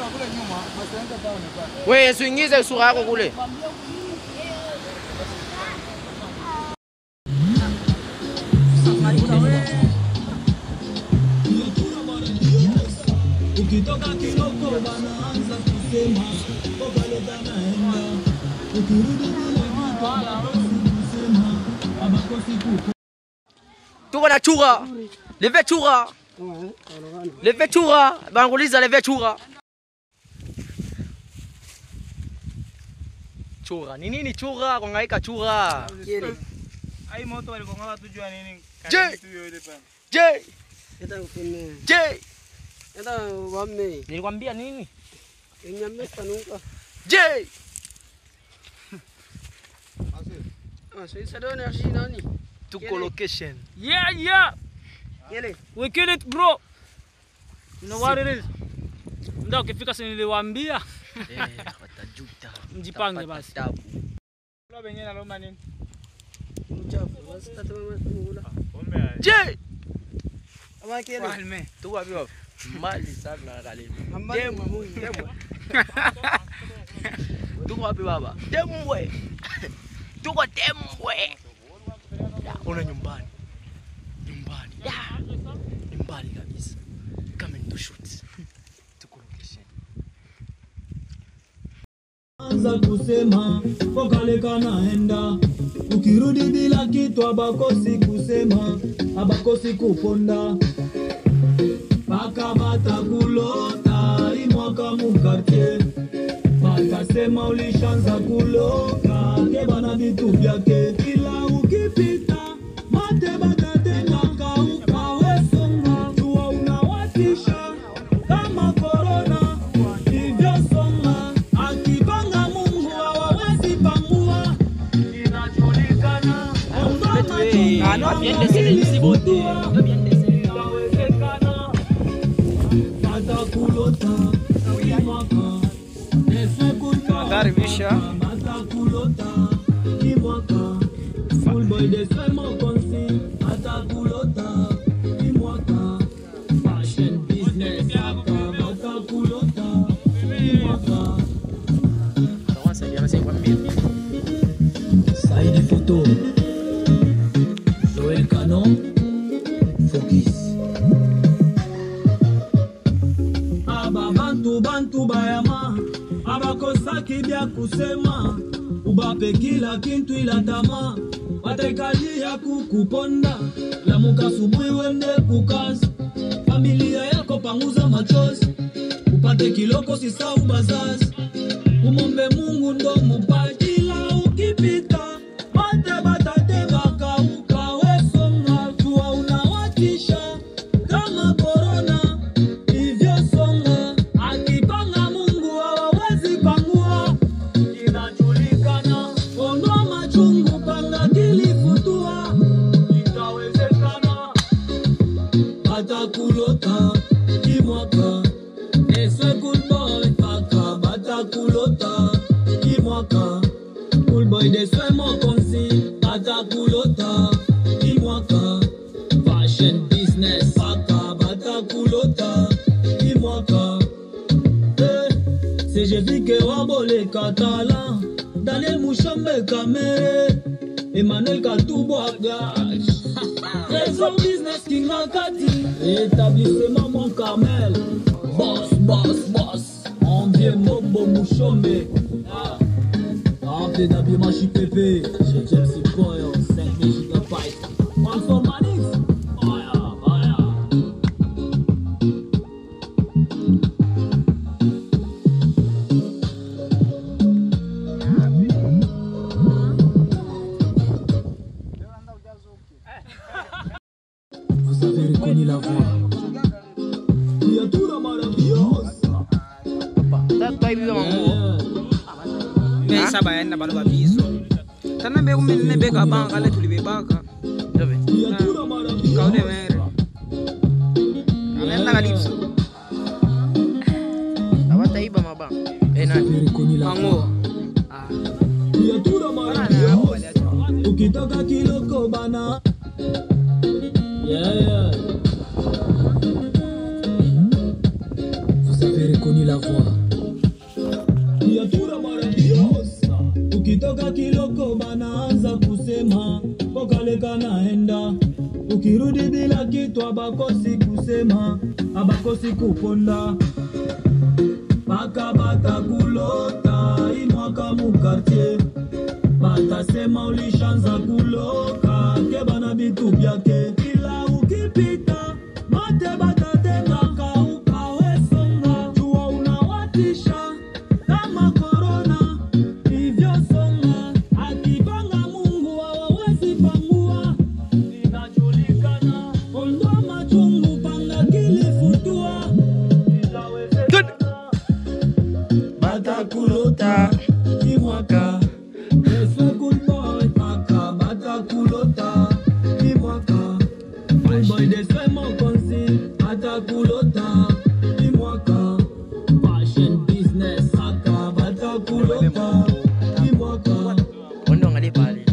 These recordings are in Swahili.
Wewe usiingize sura yako kule. ukitoka Kinoko wanaanza kusema obaleta naenda, ukirudi bila kitu hawakosi kusema hawakosi kuku Tuko na chura. Leve chura. Leve chura. Banguliza leve chura. Chura. Ni nini chura? Kuhangaika chura. Ai moto walikonga watu jua nini? Je. Karibu tu yule pale. Je, Eta ukime. je. Eta wame. Nilikwambia nini? Inyame panuka. Je. Ah, so isa do energy nani? Tuko location. Yeah, yeah. Yele. We kill it bro. You know what it is? Ndio ukifika si niliwaambia Eh, watajuta. mjipange Tapata basi. tabu. Kula benye na loma nini? Mchafu. Basi tata mama tunula. Pombe. Je. Ama kele. Falme. Tuko wapi wapi? Mbali sana na kalimu. Amba Demu. mui. Demu. Tuko wapi baba? Tembwe. Tuko Tembwe. Ya, Una nyumbani. Nyumbani. Ya. Nyumbani kabisa. Come and do shoot. Tuko location. anza kusema pokaleka naenda, ukirudi bila kitu abakosi kusema abakosi kuponda paka batakulota imwaka mukartie batasema ulishanza kuloka ke bana vitu vyake kila ukipita mate batatengaka ukawesonga jua unawatisha kama korona ivyosonga akipanga Mungu hawawezi pangua inajulikana Ah, no, bien de ser el cibote. No, bien de ser. Inawezekana batakulota imwaka Karibisha. batakulota imwaka fullboy desemo konsi batakulota imwaka fashion business aka batakulota imwaka Vamos a ya me sé cuál mil. Saidi photo Joel Canon Focus aba bantu bantu bayama abakosaki bya kusema ubape kila kintu ila tama watekalia kukuponda lamuka asubuhi wende kukazi familia yako panguza machozi upate kiloko sisau bazazi umombe mungu ndo mupaji ila ukipita mate batatebaka ukawesonga jua unawatisha kama korona ivyosonga akipanga mungu hawawezi pangua inajulikana ondoa machungu panga kilifutua itawezekana batakulota kimwaka eswe kulboy paka batakulota kimwaka kulboy deswe mokonzi batakulota kimwaka fashion business paka batakulota kimwaka Eh, sejevike waboleka tala daniel mushombe kamere emmanuel katubwaga Trésor business king akati établissement mon carmel boss boss boss envier mobo mushombe ah. Appelé d'habillement JPP, j'ai James Boy, 5000 gigabytes. One for Manix. Fire, fire. Vous avez reconnu la voix. Criatura maravillosa. Sasa hivi kama nguo. Me saba yaenda bado babizo. Tana be kumbe ne be ka banga le tulibebaka. Ndio. Criatura Kaude maravillosa. mere. Anaenda kalipso. Hawataiba maba. Eh nani? Vous avez reconnu la voix. Mango. Criatura maravillosa. Ukitaka kiloko bana. Yeah, yeah. Vous avez avez reconnu la voix. Yatura Maradiosa. Ukitoka kiloko banaanza kusema pokaleka naenda, ukirudi bila kitu abakosi kusema, abakosi kuponda paka batakulota imwaka mukartie batasema ulishanza kuloka ke bana bitu byake kila ukipita mate batatengaka ukawesonga jua unawatisha kama korona ivyosonga akipanga mungu hawawezi pangua inajulikana ondoa machungu panga kilifutua inawezekana batakulota imwaka Efe good boy paka batakulota imwaka Good boy deswe mokonzi batakulota imwaka Fashion business paka batakulota imwaka Wende angalie pale.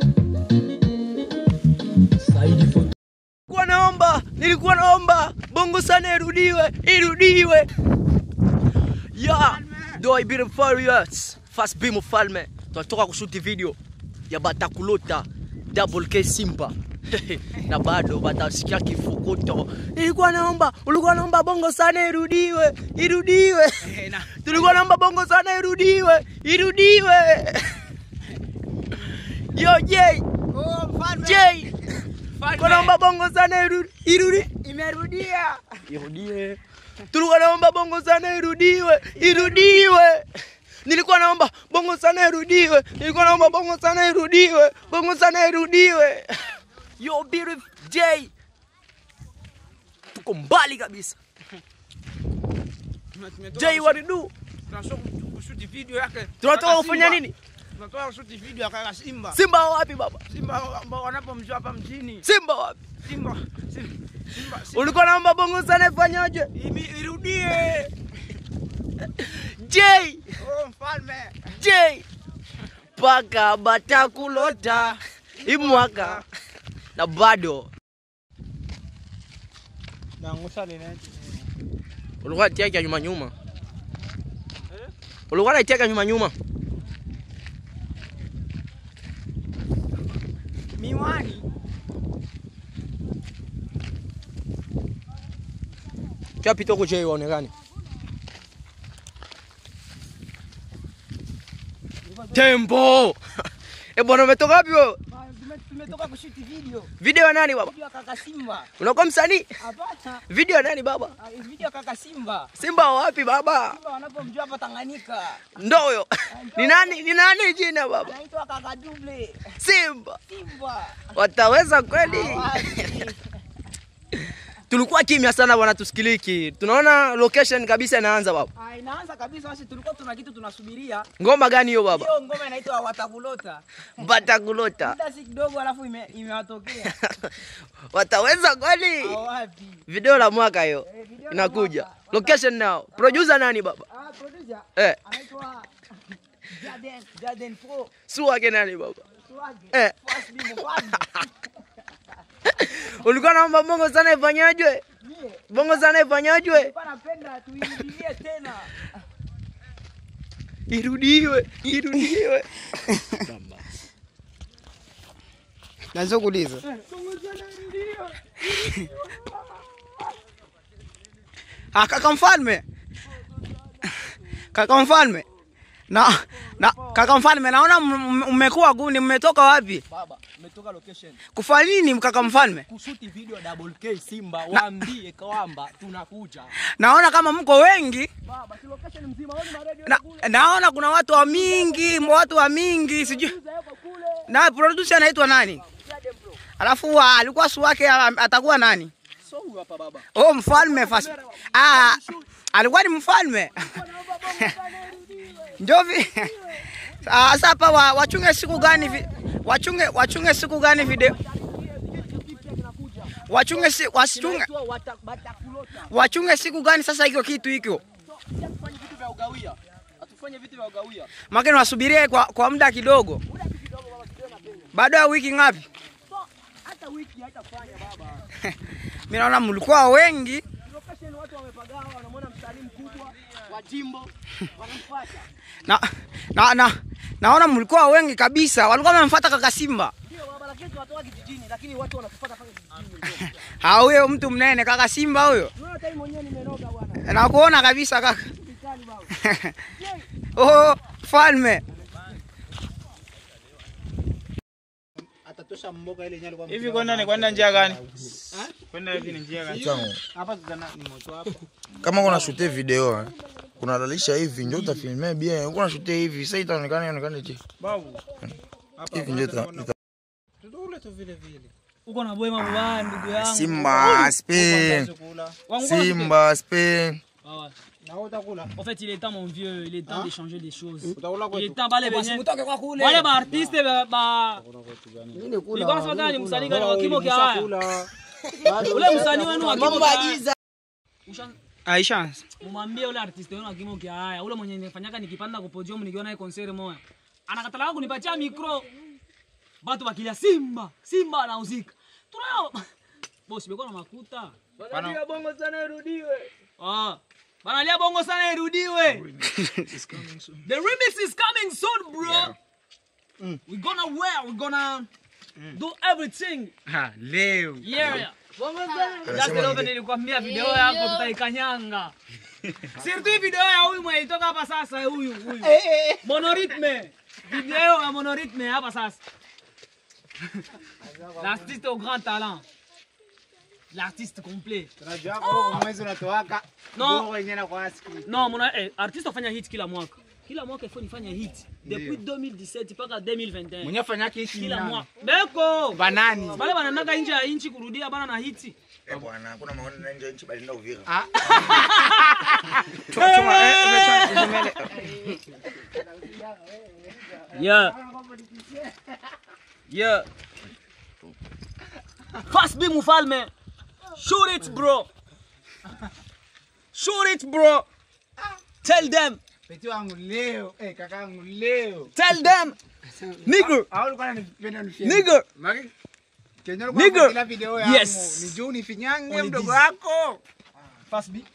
Saidi photo Nilikuwa naomba, nilikuwa naomba bongo sana irudiwe, irudiwe. Ya, do ibiri Farious. Fast B mfalme. Tunatoka kushuti video ya Batakulota Double K Simba. na bado batasikia kifukuto. Nilikuwa naomba, ulikuwa naomba bongo sana irudiwe, irudiwe. Tulikuwa naomba bongo sana irudiwe, irudiwe. Yo Jay, Jay. Tulikuwa naomba bongo sana irudi, irudi. Imerudia. Irudie. Tulikuwa naomba bongo sana irudiwe, irudiwe. Nilikuwa naomba bongo sana irudiwe. Nilikuwa naomba bongo sana irudiwe. Bongo sana irudiwe. Yo beautiful J. Tuko mbali kabisa. J what to do? Tunatoka kushuti video yake. Tunatoka Kaka kufanya Simba. nini? Tunatoka kushuti video ya kaka Simba. Simba wapi baba? Simba ambao wanapomjua hapa mjini. Simba wapi? Simba. Simba. Simba. Simba. Ulikuwa naomba bongo sana ifanyaje? Imi- Irudie. J. Oh mfalme. J. Paka batakulota imwaka na bado Naangusha lile. ulikuwa natiaka nyuma nyuma, ulikuwa natiaka nyuma nyuma. Miwani. Kia pita huko J waonekane. Tembo. Eh bwana umetoka wapi wewe? Tumetoka kushuti video. Video ya nani baba? Video ya kaka Simba. Unakuwa msanii? Hapana. Video ya nani baba? Ah, Video ya kaka Simba. Simba wa wapi baba? Simba wanapomjua hapa Tanganyika. Ndo huyo. Ni nani? Ni nani jina baba? Anaitwa kaka Double. Simba. Simba. Wataweza kweli? Wapi? Tulikuwa kimya sana bwana, tusikiliki. Tunaona location kabisa inaanza baba. Ah, inaanza kabisa basi tulikuwa tuna kitu tunasubiria. Ngoma gani hiyo baba? Hiyo ngoma inaitwa Watakulota. Batakulota. Muda si kidogo alafu ime- imewatokea. Wataweza kweli? Ah, wapi? Video la mwaka hiyo Eh, video la inakuja. mwaka. Location now. Producer nani baba? Ah, producer. Eh, Anaitwa Jaden, Jaden Pro. su wake nani baba? Swage. Eh. First be mfalme. Ulikuwa naomba bongo sana ifanyajwe? Mie, Bongo sana ifanyajwe? nilikuwa napenda tuirudilie tena. Irudiwe, irudiwe. Naweza kuuliza. Ah, kaka mfalme. Kaka mfalme. Na, na kaka mfalme naona m- m- mmekuwa guni mmetoka wapi? Baba, umetoka location Kufanya nini kaka mfalme? kushuti video double K Simba, waambie kwamba tunakuja. Naona kama mko wengi. Baba, si location mzima, wewe ni radio Na, naona kuna watu wa mingi, watu wa mingi sijui. Na producer anaitwa nani? Alafu wa, alikuwa su wake ah, atakuwa nani? So huyu hapa baba. Oh, mfalme fast. Ah, alikuwa ni mfalme. Ndio vi. Ah, Sasa hapa wa, wachunge siku gani vi, wachunge wachunge siku gani video? Wachunge si, wachunge Inaitwa wata- Batakulota. wachunge siku gani sasa hiyo kitu hiko? Hatufanye vitu vya ugawia. Hatufanye vitu vya ugawia. Makeni wasubirie kwa, kwa muda kidogo. Baada ya wiki ngapi? Hata wiki haitafanya baba. Mimi naona mlikuwa wengi. Location watu wamepagawa, wanamwona msanii mkubwa wa jimbo, wanamfuata. na, na, na, naona mlikuwa wengi kabisa, walikuwa wamemfuata kaka Simba. Ndio barabara yetu watoka kijijini, lakini watu wanatufuata mpaka kijijini. Ha, huyo mtu mnene kaka Simba huyo, Unaona hata mimi mwenyewe nimenoga bwana. nakuona kabisa kaka. Vikali baba. Oh, falme atatosha mboga ile nyali kwa Hivi kwenda ni kwenda njia gani? Kwenda hivi ni njia gani? Changu. hapa tutana ni moto hapa. kama kuna shute video eh, kunalalisha hivi njo utafilme bien kuna shute hivi sasa itaonekana ionekane je Babu. hivi njo ita- ita- Tutule tu vile vile. Uko na bwema mbaya ndugu yangu. Simba Spain Chakula. Wangu kona Simba Spain Ah ouais. Na wewe utakula. En fait, il est temps, mon vieux, il est temps de changer des choses. Utakula Il est kwetu. temps, bale benye. mtoke kwa kule. Wale ba artiste ba ba Nini kula? Nilikuwa nasema tena ni msanii gani wa kimo kia haya. Chakula. Ule msanii wenu wa kimo Mambo kia haya. agiza. Usha- Aisha. Mumwambie ule artiste wenu wa kimo kia haya. Ule mwenye nifanyaka nikipanda kwa podium nikiona hii concert moya. Anakatala kunipatia micro. Batu bakilia Simba, Simba anauzika. Tunayo. Boss, beko na makuta. Wanalia bongo sana irudiwe. Ah. Banalia bongo sana irudiwe. The remix is coming soon, bro. We're gonna wear, we're gonna do everything. Ha, leo. Yeah. Just love nilikwambia video yako tutaikanyanga. Sirtu video ya huyu mwenye itoka hapa sasa huyu huyu. Monorhythme. Video ya monorhythme hapa sasa. L'artiste au grand talent. L'artiste complet. Tunajua kwa mwezi unatoaka. No. Bongo yenyewe na kwa siku. Non, mon eh, artiste afanya hit kila mwaka. Kila mwaka ifo nifanye hit. Depuis 2017 mpaka 2021. Mwenye fanya kitu Kila mwaka. Beko. Banani. Bale bananaga nje ya inchi kurudia bana na hiti. eh bwana kuna maoni na nje nchi bali ndio Uvira Yeah. Yeah. Fast be mufalme. Shoot it, bro. Shoot it, bro. Tell them. Peti wangu leo. Eh, kaka yangu leo. Tell them. Nigger. Au ulikuwa unanipenda unifie. Nigger. Maki. Kenya Nigger. ulikuwa kila video yangu. Yes. Ni juu nifinyange Only mdogo this. wako. Fast be.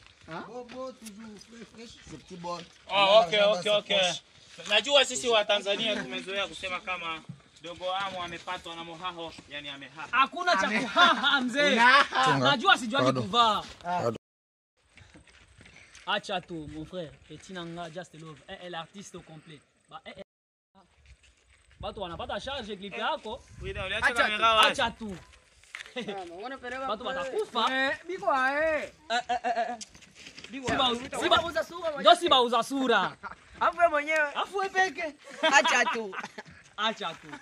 Oh, okay, okay, okay. Najua sisi wa Tanzania tumezoea kusema kama dogo amu amepatwa na mohaho, yani amehaha. Hakuna cha kuhaha mzee. Najua sijuagi Pardon. kuvaa. Pardon. Acha tu mon frère. Petit nanga just love. Eh, eh, l'artiste au complet. Ba eh, eh. Batu wanapata charge clip yako. Wida, uliacha kamera wazi. Acha tu. Batu watakufa. Eh, biko eh. Siba siba Uza sura ndo siba uza sura. Hapo wewe mwenyewe. Afu wewe peke. Acha tu. Acha tu.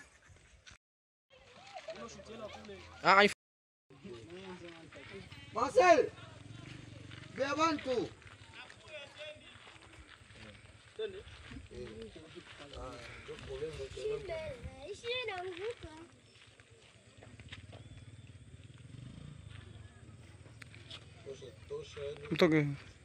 Marcel. Bea bantu. Mtoke.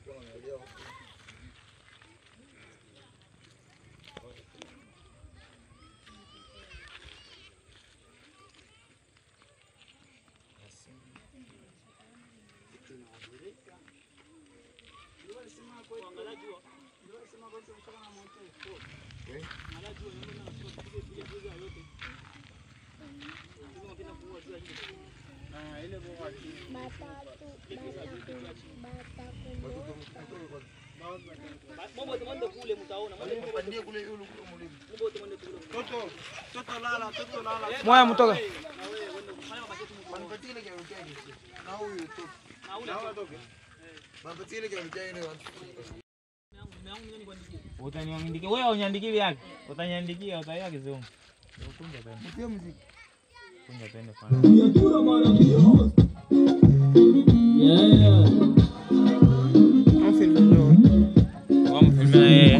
Moya mtoke. Utaniandikia wewe uniandikie vyake. Utaniandikia utaiya kizungu. Ukunja tena. Kunja tena fanya. Criatura maravilhosa. Yeah. Wamfilmia yeye.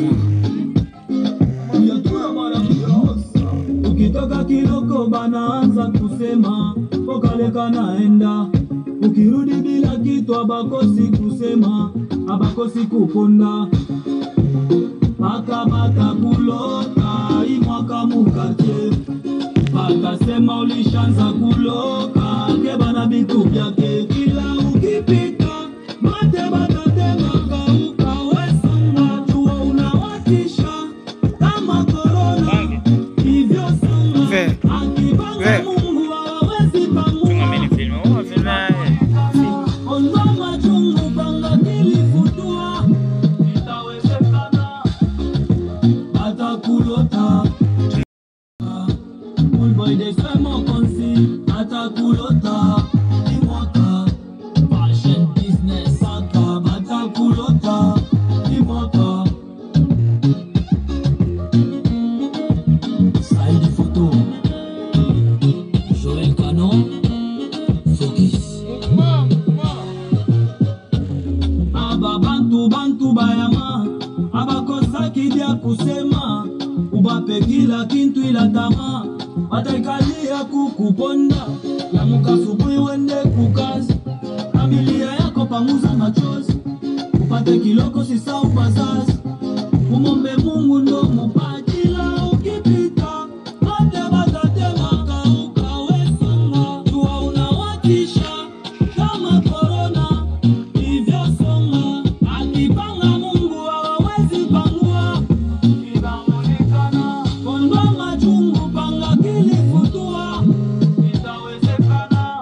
Criatura maravilhosa. Ukitoka Kiloko banaanza kusema pokaleka naenda, ukirudi bila kitu abakosi kusema, abakosi kukonda paka batakulota imwaka mukache batasema ulishanza kuloka ke bana bitu byake kila ukipita mate de soin mokonzi atakulota imwaka fashion business aka batakulota imwaka saidi photo joel canon focus aba bantu bantu bayama abakozaki bya kusema ubape kila kintu ila tama bataikalia kukuponda lamuka asubuhi wende kukazi familia yako panguza machozi upate kiloko sisau bazazi umombe mungu ndo mupatila ukipita mate batatemaka ukawesunga jua unawatisha kama korona ivyosonga akipanga mungu hawawezi pangua inaonekana kondwa machungu panga kilifutua itawezekana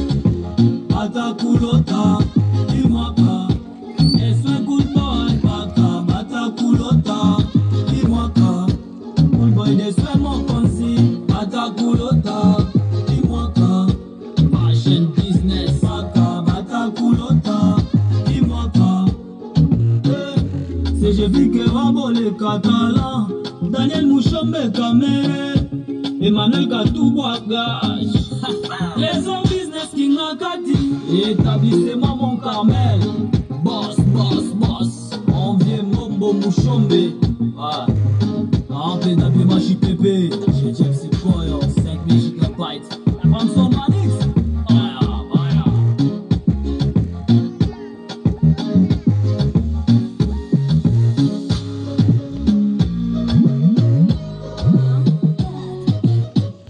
batakulota imwaka eswe kulboy paka batakulota imwaka kulboy deswe mokonzi batakulota imwaka fashion business paka batakulota imwaka sejevike waboleka tala daniel mushombe kamere emmanuel katubwaga Maison business kingakati établissement mon carmel boss boss boss envie mombo mushombe